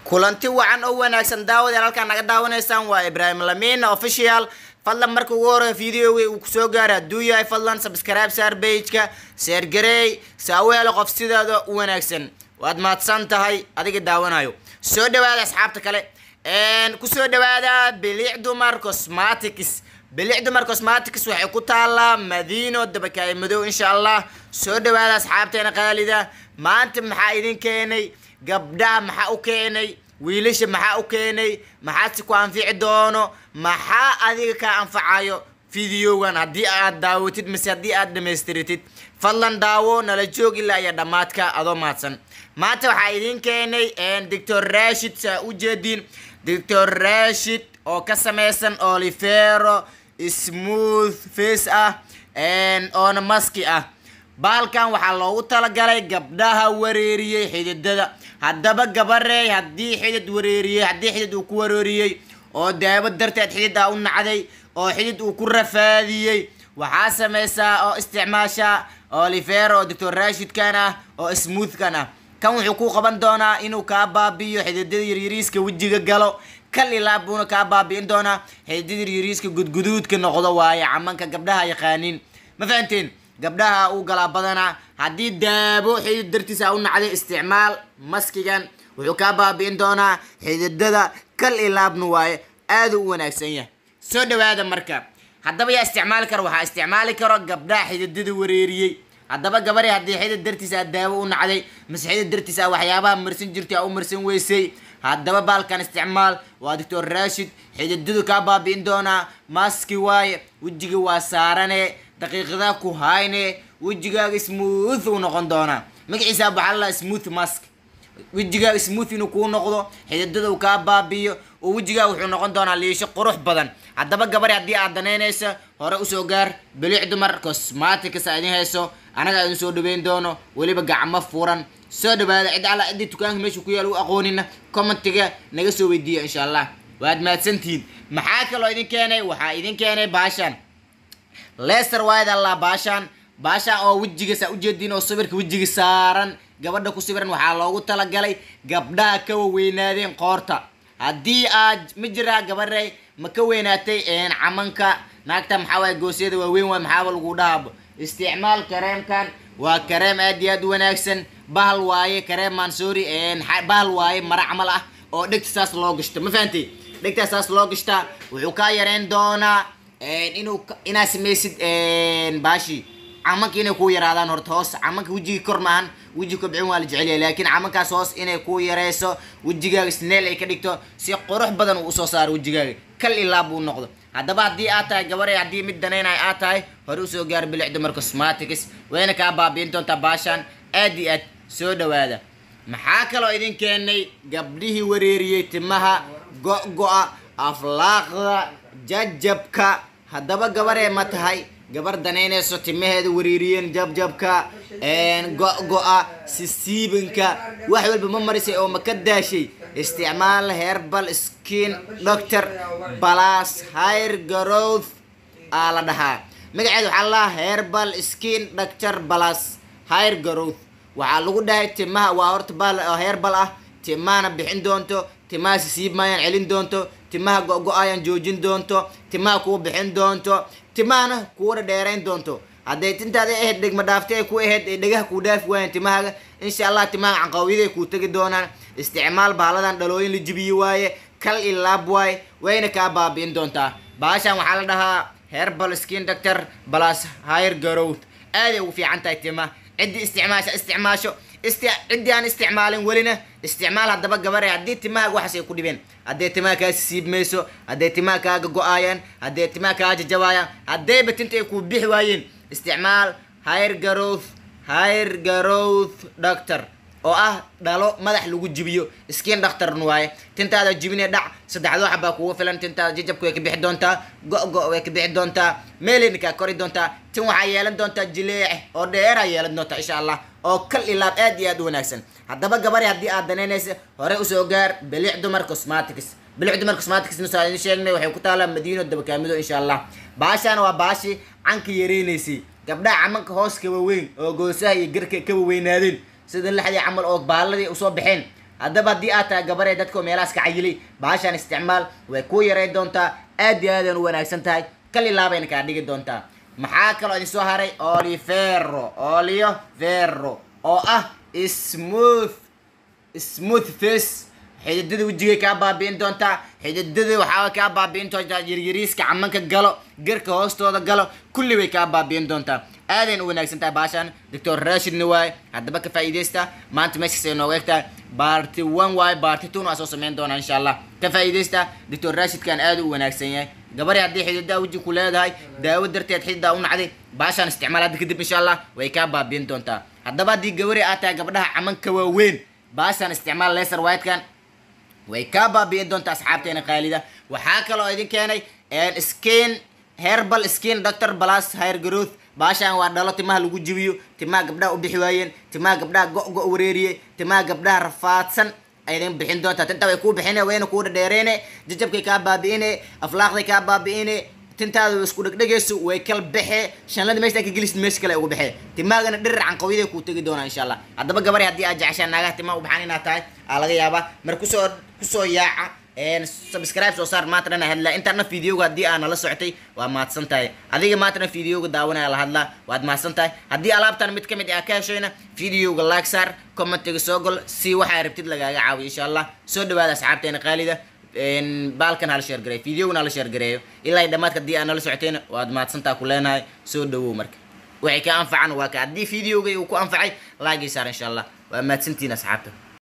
kulanti wacan oo wanaagsan daawadayaal halkaan naga daawanaysaan waa ibraahim lamina official fadlan marka ugu horeyo videoga uu kusoo gaaray hadduu yahay fadlan subscribe saar pageka seergarey saaweelo qof sidaada u wanaagsan waad mahadsan tahay adiga daawanayo soo dhawaada asxaabta kale kusoo dhawaada bilic dumar cosmatics bilic dumar cosmatics waxay ku taalaa madiino dabakaaye madow insha allah soo dhawaada asxaabteena qaalida maanta maxaa idin keenay gabdhaha maxaa u keenay wiilasha maxaa u keenay maxaadse ku anfici doono maxaa adiga kaa anfacayo videogan haddii aad daawatid mise haddii aad dhamaystiritid fadlan daawo nala joog ilaa iyo dhammaadka adoo mahadsan maanta waxaa idin keenay doctor rashid saa u jeediin doctor rashid oo ka samaysan olivero smooth face ah oona maski ah baalkan waxaa loogu talagalay gabdhaha wareeriyey xididada haddaba gabareey haddii xidid wareeriyey haddii xidid uu ku wareeriyey oo daawo darteed xidid ah u nacday oo xidid uu ku rafaadiyey waxaa samaysaa oo isticmaasha olivero oo doctor rashidkan ah oo smoothkan ah kan wuxuu ku qaban doonaa inuu kaa baabi'iyo xididada yaryariiska wejiga galo kal ilaa buuna kaa baabi'in doonaa xididada yaryariiska gudguduudka noqdo waaye camanka gabdhaha yaqaaniin ma fahanteen gabdhaha uu galaa badanaa haddii daabo xidid dartiisa u nacday isticmaal maskigan wuxuu kaa baabi'in doonaa xididada kal ilaabna waaye aaduu u wanaagsan yahay soo dhawaada marka haddaba yaa isticmaali karo waxaa isticmaali karo gabdhaha xididada wareeriyey haddaba gabari haddii xidid dartiisa aad daawo u nacday mise xidid dartiisa waxyaabaha marsan jirtay aa u marsan weysay haddaba baalkan isticmaal waa doctor rashid xididadu kaa baabi'in doonaa maski waaye wejiga waa saarane daqiiqadaa ku hayne wejigaaga smooth uu noqon doonaa magaciisa waxaa la smooth mask wejigaaga smooth inuu kuu noqdo xididada uu kaa baabi'iyo oo wejigaaga wuxuu noqon doonaa liisho qurux badan haddaba gabari haddii aad danaynaysa hore usoo gaar bilic dumar cosmatics a idin hayso anaga idin soo dhaweyn doono weliba gacmo furan soo dhawaada cid alla ciddii dukaanka meesha ku yaal u aqoonina commentiga naga soo weydiiya insha allah waad mahadsantihiin maxaa kaloo idin keenay waxaa idin keenay baashan leser waayad allah baashan baashan oo wejiga saa ujeediin oo sawirka wejiga saaran gabadha ku sawiran waxaa loogu talagalay gabdhaha ka waweynaadeen qoorta haddii aad ma jiraa gabarey ma ka weynaatay camanka naagta maxaa waay goosyada waaweyn waay maxaaba lagu dhahaabo isticmaal kareemkan waa kareem aad iyo aad u wanaagsan bahal waaye kareem mansori bahal waaye mara camal ah oo dhegta saas loo gashto ma fahantay dhegtaa saas loo gashtaa wuxuu kaa yareyn doonaa inuu inaad samaysid baashi camanka inay kuu yaraadaan horta hoos camanka wejigii kor maahan weji kobcin waa la jecelyahay laakiin camankaas hoos inay kuu yareyso wejigaaga sneel ay ka dhigto si qurux badan uu usoo saaro wejigaaga kal ilaa buu noqdo haddaba haddii aad tahay gabarey haddii mid danaynay aad tahay hore usoo gaar bilic dumar cosmatics wayna kaa baabi'in doontaa baashaan aad iyo aad soo dhawaada maxaa kaloo idin keenay gabdhihii wareeriyey timaha go-go-a aflaaqda jajabka haddaba gabaree ma tahay gabar danaynayso timaheeda wareeriyeen jabjabka go-go-a sisiibinka wax walba ma marisay oo ma ka daashay isticmaal herbal skin doctor balas hair growth aa la dhahaa magaceeda waxaa la herbal skin doctor balas hair growth waxaa lagu dhahay timaha waa horta bal herbal ah timahana bixin doonto timaha sisiib maayaan celin doonto timaha go-go-ayaan joojin doonto timaha kuu bixin doonto timahana kuuna dheerayn doonto hadday tintaada ahayd dhegma dhaaftay ay ku ahayd ay dhegaha kuu dhaafi waayeen timahaaga insha allah timaha canqawiyaday kuu tegi doonaan isticmaal baaladan dhalooyin la jibiye waaye kal ilaab waaye wayna kaa baabi'in doontaa baashan waxaa la dhahaa herbal skin doctor balas higher growth aaday ugu fiican tahay timaha ciddii isticmaasha isticmaasho ciddii aan isticmaalin welina isticmaal haddaba gabare haddii timahaaga waxaas ay ku dhibeen hadday timaha kaa siib mayso hadday timaha kaaga go-aayaan hadday timaha kaa jajabaayaan haddayba tinta ay ku bixi waayeen isticmaal higher growth higher growth doctor oo ah dhalo madax lagu jibiyo skin doctorn waaye tintaada jibine dhac saddexdoo xabaa kuga filan tintaada jajabka way ka bixi doontaa go-go way ka bixi doontaa meeleyna kaa kori doontaa tin waxaa yeelan doontaa jileece oo dheeraa yeelan doontaa insha allah oo kal ilaab aad iyo aad u wanaagsan haddaba gabari haddii aad danaynaysa hore usoo gaar bilic dumar cosmatics bilic dumar cosmatics nusaa idin sheegnay waxay ku taalaa madiino dabakaamido insha allah baashaana waa baashi canka yareynaysay gabdhaha camanka hoos ka waweyn oo goosaha iyo garka ka waweynaadeen sida lixdii camal oo baaladii usoo baxeen haddaba haddii aad tahay gabaree dadka meelahaas ka cayilay bahashaan isticmaal way kuu yaray doontaa aad iyo aadaan u wanaagsan tahay kal ilaabayna kaa dhigi doontaa maxaa kaloo idin soo haray olivero olivero oo ah smooth smooth face xididada wejigay kaa baabi'in doontaa xididada waxaa kaa baabi'in doontaa yaryariiska camanka galo garka hoostooda galo kulli way kaa baabi'in doontaa aadayn u wanaagsan tahay baashaan doctor rashidna waaye haddaba ka faa'iidaysta maanta meeshaas ay nooga egtahay baarti one waaye baarti two waa soo sameyn doonaa insha allah ka faa'iidaysta doctor rashidkan aad u wanaagsan yahay gabari haddii xididaa weji ku leedahay daawo darteed xididaa u nacday baashaan isticmaal hadda kadib insha allah way kaa baabi'in doontaa haddaba haddii gabari aad tahay gabdhaha camanka waaweyn baashaan isticmaal laser whitekan way kaa baabi'in doontaa asxaabteena qaalida waxaa kaloo idin keenay skin herbal skin doctor plus hair growth baashaan waa dhalo timaha lagu jibiyo timaha gabdhaha u bixi waayeen timaha gabdhaha go-go wareeriyey timaha gabdhaha rafaadsan aydin bixin doontaa tinta way kuu bixine wayna kuu dhadheereene jajabkay kaa baabi'ine aflaaqday kaa baabi'ine tintaada isku dhegdhegayso way kal baxe shanlada meesha ka gelisid meesha kale ugu baxe timaagana dhirir canqawyada kuu tegi doonaa insha allah haddaba gabari haddii aad jeceshaan naagaha timaha u baxaan inaad tahay aa laga yaabaa mar kusoo kusoo yaaca subscribe soo saar maantana na hadlaa intaana videoga haddii aa nala socotay waa mahadsan tahay adiga maantana videoga daawanaya la hadlaa waad mahadsan tahay haddii alaabtan mid kamid aa ka heshayna videoga like saar commentiga soo gol si waxaa rabtid lagaaga caawiyo insha allah soo dhawaada asxaabteena qaalida baalkan hala sheer gareeyo videogana hala sheer gareeyo ilaa dhamaadka haddii aa nala socotayna waad mahadsantaa ku leenahay soo dhawow marka waxay ka anfacan waa ka haddii videoga uu ku anfacay laagii saar insha allah waa mahadsantiin asxaabta